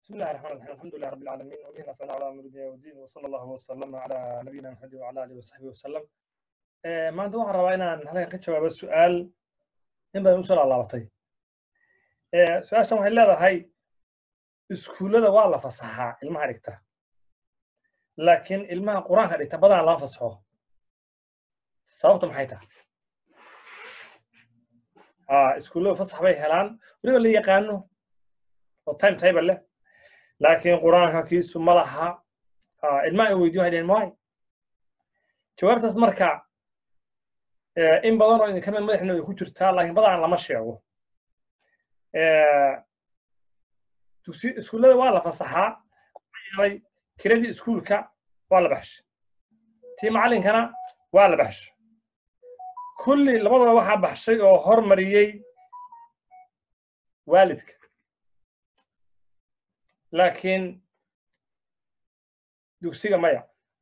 بسم الله الرحمن الرحيم الحمد لله رب العالمين وبه نستعين على امر الدنيا والدين وصلى الله وسلم على نبينا محمد وعلى اله وصحبه وسلم maanta waxaan rabaa inaan halkan ka jawaabo su-aal in badan usoo laalaabatay su-aashan waxay leedahay iskuullada waa la fasaxaa ilmaha dhigta laakiin ilmaha qur-aanka dhigta badanaa lama fasaxo sababta maxay tahay iskuullada fasax bay helaan weliba la yaqaano oo time table leh laakiin qur-aanka kiisu ma laha ilmaha ay weydiyo waxay dhaheen maay jawaabtaas marka in badan oo idinka mid madaxna way ku jirtaa laakiin badanaan lama sheego iskuullada waa la fasaxaa yeelay kiradii iskuulka waa la baxshay tii macallinkana waa la baxshay kulli labadaba waxaa baxshay oo hormariyey waalidka laakiin dugsiga maya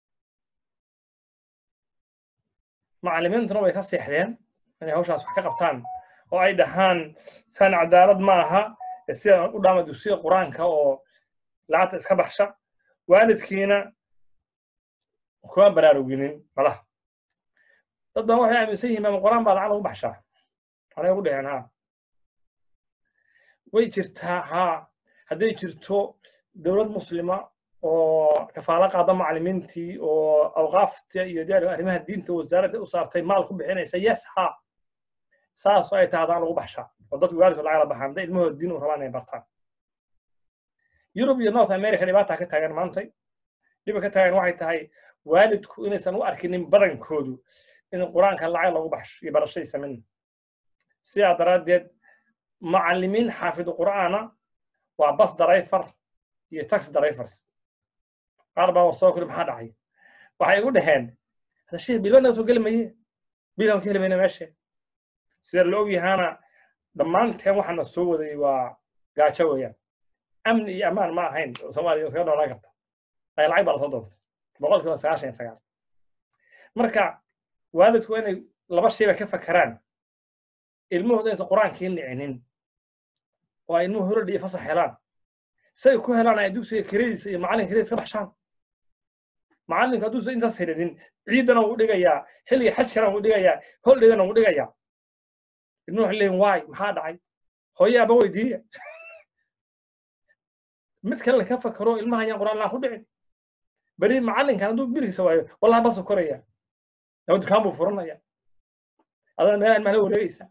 macallimiintuna way ka seexdeen inay hawshaas wax ka qabtaan oo ay dhahaan san cadaalad ma aha sida u dhaama dugsiga qur-aanka oo lacagta iska baxsha waalidkiina kuma baraaruginin malaha dad badan waxay aaminsan yihiin maama qur-aan baa lacag lagu baxshaa anay ugu dheheen ha way jirtaa haa hadday jirto dowlad muslima oo kafaalo qaada macallimiintii oo awqaafta iyo diyaariga arrimaha diinta wasaaradda u saartay maal ku bixinaysa yes ha saasoo ay tahay hadaan lagu baxshaa oo dadku waalidku lacag la baxaan hadday ilmahooda diin u rabaan inay bartaan yurub iyo north america dhibaataa ka taagan maantay dhiba ka taagan waxay tahay waalidku inaysan u arkinin badankoodu in qur-aanka lacag lagu baxsho iyo barashadiisa midna sidaa daraaddeed macallimiin xaafidu qur'aana waa bas darayfar iyo taxi darayfars qaar baa war soo kuli maxaa dhacay waxay igu dhaheen hada sheekh bilba naga soo geli maye bilan ka heli mayna meesha sida la ogyahaana dhammaanteen waxaana soo waday waa gaajo weeyaan amni iyo ammaan ma ahayn soomaaliya iskaga noolaan karta ay lacag baa lasoo doontay boqolkiiba sagaashan iyo sagaal marka waalidku waa inay laba shayba ka fakaraan ilmahooda inaysan qur-aankii nicinin oo ay ilmuhu horadhiyo fasax helaan say ku helaan ay dugsiga kiradiisa iyo macallinka kiradiisa ka baxshaan macallinka hadduusan intaas helinin ciidana wuu dhigayaa xilliga xajkana wuu dhigayaa holdhigana wuu dhigayaa ilmuhu waxay leeyihin waay maxaa dhacay hooye aba weydiiya mid kale laka fakaro ilmaha ayaan quraan laan ku dhicin beri macallinkan hadduu birkiisa waayo wallahi basu koraya ama dukaan buu furanaya adana meelaha ilmaha la wareegaysa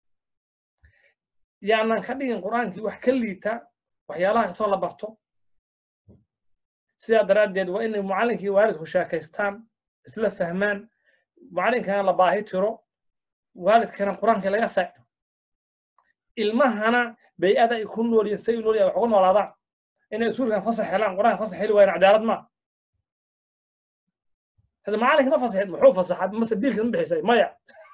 yaanan ka dhigin qur-aankii wax ka liita waxyaalaha kastoo la barto sidaa daraaddeed waa inay macallinkii waalidku sheekaystaan isla fahmaan macallinkana la baahi tiro waalidkana qur-aankii laga saacido ilmahana bay-ada ay ku nool yihin say u nool yahay wax uga noolaadaan inay usuulkan fasax helaan qur-aanka fasax heli waayaan cadaalad maa hada macallinkana fasaxeed muxuu fasaxaa mase biilka ma bixisay maya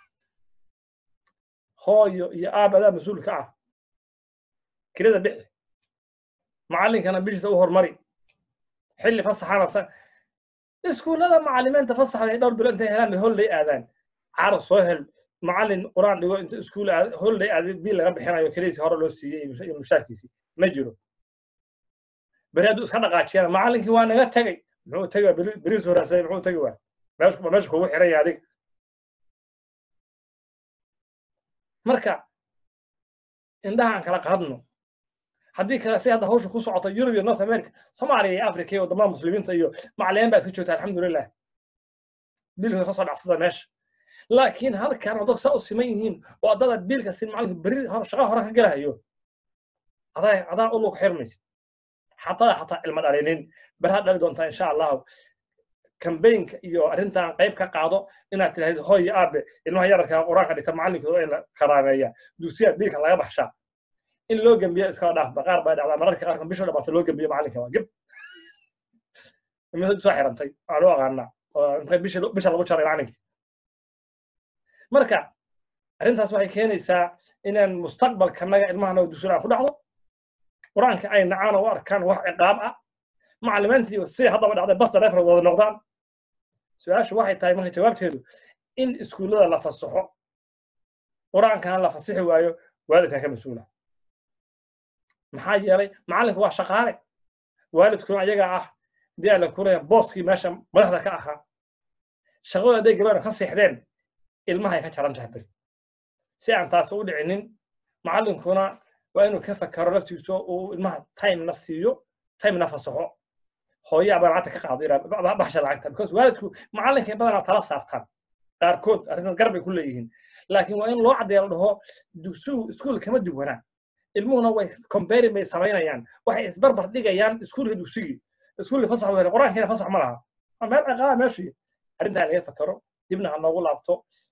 hooyo iyo aab adaa mas-uulka ah kirada bixi macallinkana bishiisa u hormari xilli fasaxana iskuullada macallimiinta fasaxda ay dhowr bilo intay helaan bay hollay aadaan carar soo hel macallin qur-aan dhigo inta iskuul hollay aad biil laga bixinayo kiradiisi hore loo siiyey iyo mushaarkiisii ma jiro beri hadduu iska dhaqaajiyana macallinkii waa naga tegey muxuu tegi waa beriis horaasay muxuu tegi waa meesha kugu xiran yahay adiga marka indhaha aan kala qaadno haddii kale si hadda hawsha ku socoto yurub iyo north america soomaaliya iyo africa iyo waddamada muslimiinta iyo macalimiin baa iska joogta alxamdulilah biilka ka soo dhacsada meesha laakiin halkan dadku saa u siman yihiin oo addada biilka sin macallinka beri shaqa hore ka gelahayo adaa adaa u lug xirmaysid xataa xataa ilma dhalinin beraha dhali doontaa insha allahu kambaynka iyo arrintan qayb ka qaado inaad tidhahdid hooy aabe ilmaha yararka qur-aanka dhigta macallinkooda in la karaameeya dugsiya biilka laga baxshaa in loo gembiyo iskaba dhaafba qaar baa dhacdaa mararka qaarkan bisha dhamaato loo gembiyo macallinka waa geb imid soo xirantay waa loo aqaanaa oo intay bisha bisha lagu jaray macallinkii marka arrintaas waxay keenaysaa inaan mustaqbalkanaga ilmahana dugsiga aan ku dhacdo qur-aanka ay nacaan oo u arkaan wax ciqaab ah macallimiintii siday haddaba dhacday basta refer wada noqdaan su-aashu waxay tahay marka jawaabteedu in iskuullada la fasaxo qur-aankana la fasixi waayo waalidkan ka mas-uula maxaa yeelay macallinku waa shaqaale waalidkuna ayaga ah dee ala kuraya booskii meesha madaxda ka ahaa shaqadooda hadday gabadha ka seexdeen ilmahay ka jaran tahay beri si aan taas u dhicinin macallinkuna waa inuu ka fakaro laftiisu uu ilmaha timena siiyo timena fasaxo hooye abaa lacagta ka qaado ilaa baxsha lacagta because waalidku macallinkay badanaa tala saartaan qaarkood arrintan garbay ku leeyihiin laakiin waa in loo caddeeya la dhaho dugsigu iskuul kama duwanaa ilmuhuna way comparing bay samaynayaan waxay isbarbar dhigayaan iskuulka dugsigii iskuulka fasax wele qur-aankiina fasax ma laha meel ciqaaba meeshii arrintaa laga fakaro dibna ha noogu laabto